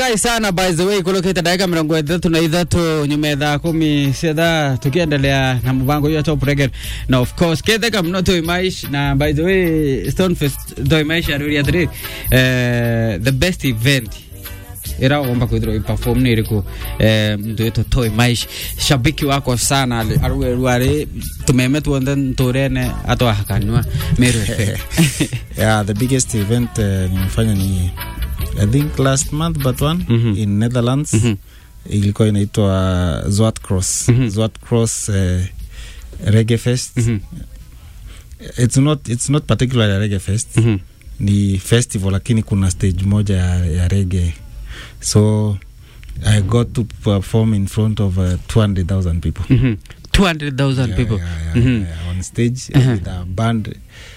nimefurahi sana by the way kulokita dakika mirongo ithatu na ithatu nyuma ya thaa kumi cia thaa tukiendelea na mbango ya top reggae na of course ketheka mno toimaish na by the way stonefest toimaish aruria atiri eh, the best event iraomba kwithirwa iperform ni iriku eh, mtu witu toi maish shabiki wako sana aruge rwari tumeme tuothe nturene atwahakanywa meru yeah, the biggest event uh, nimefanya ni I think last month but one Mhm. in Netherlands Mhm. ilikuwa inaitwa Zwart Cross Mhm. Zwart Cross uh, Reggae Fest Mhm. it's not it's not particularly a reggae fest Mhm. ni festival lakini kuna stage moja ya, ya reggae so I got to perform in front of uh, 200,000 people Mhm. 200,000 Yeah, people yeah, yeah, Mhm. yeah, on stage Uh-huh. with a band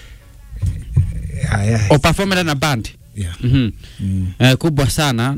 yeah, yeah, o performera na band yeah. Mhm. Mm. Eh, kubwa sana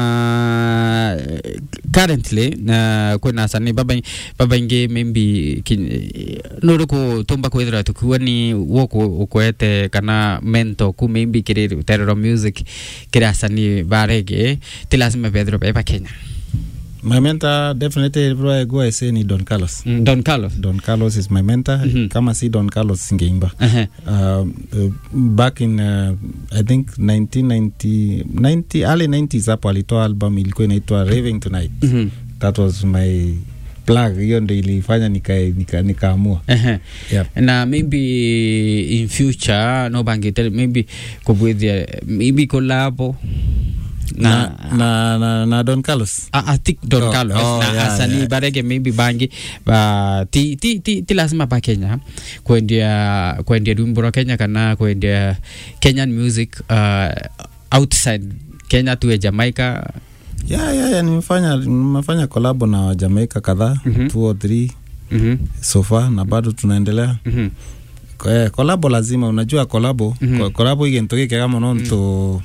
na eh, currently na kwina asani baba baba ingi maybe nuri kutumba kwithira tukiwa ni woku ukwete kana mento ku maybe kiri terero music kiri asani barege tilasima bethiro beba Kenya My mentor definitely everywhere I go I say ni Don Carlos. Mm, Don Carlos Don Carlos is my mentor. Mhm. Kama si Don Carlos singeimba. Ehe. Um, uh, back in uh, I think 1990 90 early 90s hapo alitoa album ilikuwa inaitwa Raving Tonight. Mhm. That was my plug. Hiyo ndio ilifanya nika nika nikaamua. Ehe. Yeah. na maybe in future no bangite maybe kubwithia maybe collabo Na, na, na, na Don Carlos. I, I think Don Oh, Carlos oh, na yeah, asani yeah. barege maybe bangi ba ti, ti, ti, ti lazima pa Kenya kwendia kwendia rwimbo rwa Kenya kana kwendia Kenyan music uh, outside Kenya tuwe Jamaica Yeah, yeah, yeah, nimefanya nimefanya collab na Jamaica kadhaa, Mhm. two or three mhm so far na bado tunaendelea. mhm Eh, kolabo lazima unajua kolabo Mhm. mm kolabo igintu gikega muno ntu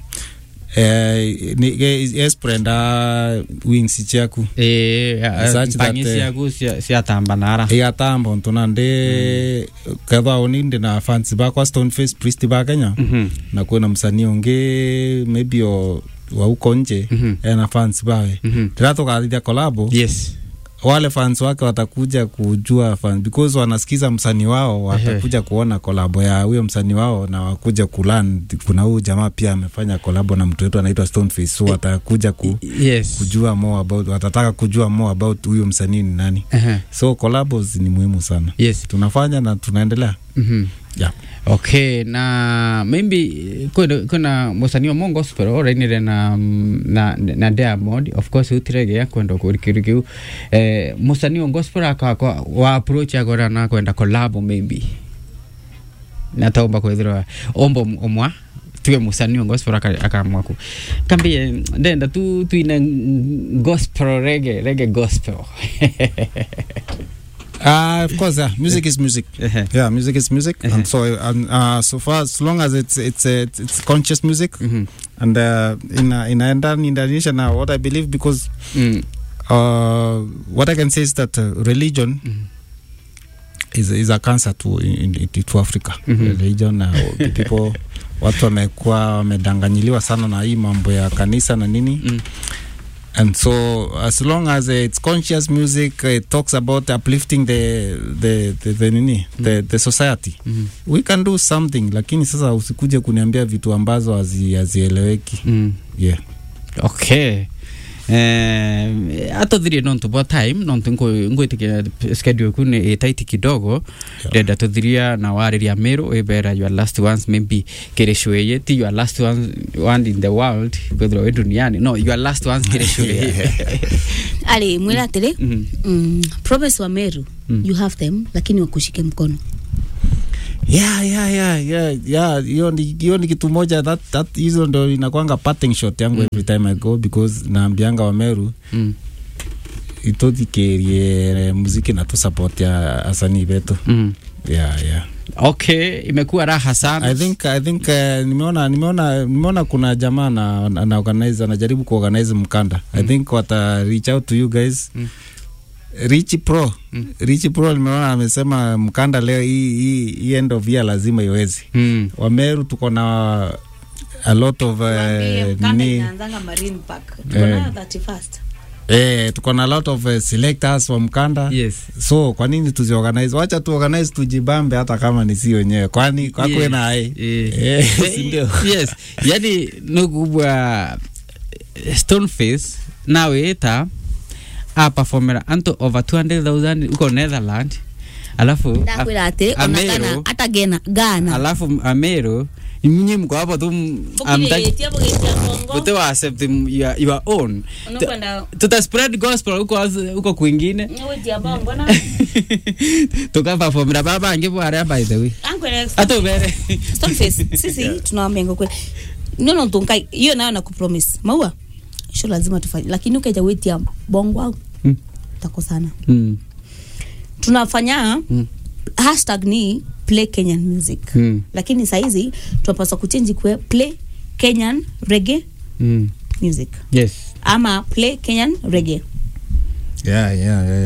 eh, ni- ge- esprenda wings ciaku eh Such that, bangi eh, ciaku cia cia tambanara igatamba ntu na ndi kethwa uni ndi na fans bakwa stoneface priest ba kenya mhm na kwina msanii ungi maybe o wa uko nje Mhm. ena fans bawe mhm ndira tukathithia kolabo yes wale fans wake watakuja kujua fan, because wanasikiza msanii wao watakuja kuona kolabo ya huyo msanii wao na wakuja kulan kuna huyu jamaa pia amefanya kolabo na mtu wetu anaitwa Stoneface so watakuja ku, yes kujua more about watataka kujua more about huyo msanii ni nani Ehe. so collabos ni muhimu sana yes tunafanya na tunaendelea mhm yeah. okay na maybe kuna, kuna musanii wa mongo gospel orainire na, na, na diamond of course utiregea kwenda kurikirikiu eh, musanii wa gospel akakwa wa approach agora na kwenda collab maybe nataomba kwithirwa ombo omwa tuwe musanii wa gospel aka- akaamua ku kambie ndenda tu tuine gospel rege rege gospel Uh, of course, yeah. Music is music. Ehe. Yeah, music is music, Uh-huh. and so um, uh, so far as long as it's it's uh, it's, it's conscious music, Mhm. and uh, in uh, in in Indonesia now, what I believe because Mm. uh, what I can say is that uh, religion Mhm. is is a cancer to in, in, to Africa. Mhm. Religion uh, people watu wamekuwa wamedanganyiliwa sana na hii mambo ya kanisa na nini Mm. and so as long as uh, it's conscious music uh, it talks about uplifting the the the, the nini the, the society Mhm. we can do something lakini sasa usikuje kuniambia vitu ambazo hazi- hazieleweki Mm. yeah okay eh atothirie nontu bwa time nontu ngwitikia schedule ku ni itaiti kidogo ndenda tuthiria na wariria miru ibera your last ones maybe kiricweye ti your last ones one in the world kwithirwa wi duniani no your last ones kiricweye ali mwira atiri Mhm. mm, promise wa meru Mm. you have them lakini wakushike mkono yeah yeah yeah yeah yeah hiyo ni hiyo ni kitu moja that that hizo ndo inakwanga parting shot yangu every time i go because naambianga wameru Mm. itothikirie muziki na tu support ya asanii betu Mm. yeah yeah okay imekuwa raha sana I think I think uh, nimeona nimeona nimeona kuna jamaa na, na, na organize anajaribu kuorganize mkanda mm. I think wata reach out to you guys Mm. Rich Pro Mm. Rich Pro nimeona amesema mkanda leo hii hii hii end of year lazima iwezi mm. Wameru tuko na a lot of Tuambie, uh, Mkanda ni inaanzanga Marine Park. Tuko Eh. nayo 31st. eh, tuko na a lot of uh, selectors wa mkanda Yes. so kwa nini tuziorganize wacha tuorganize tujibambe hata kama ni si wenyewe kwani kwakwe Yeah. naye Eh. Eh, si ndio? yes yani nukubwa stoneface nawita apafomera antu over 200000 uko netherland alafu Ndakwira ati ona Ameru. Ghana hata Ghana Ghana. alafu amero nyinyi mko hapo tu Bukiretia bugetia Kongo. bote wa accept your, your own Unakwenda tuta spread gospel huko huko kwingine wetia bongo na tukapafomera babangi bwaria by the way Ankwele hata ubere Stoneface. Sisi tunawaambia ngo kweli. Nono tunkai hiyo nayo nakupromise. Maua. Sio lazima tufanye. Lakini ukaja wetia bongo au Mm. takosana. Mm, Tunafanya Mm. hashtag ni play Kenyan music. mm, Lakini saizi tunapaswa kuchange kwe play Kenyan reggae mm. music yes ama play Kenyan reggae. yeah, yeah, yeah.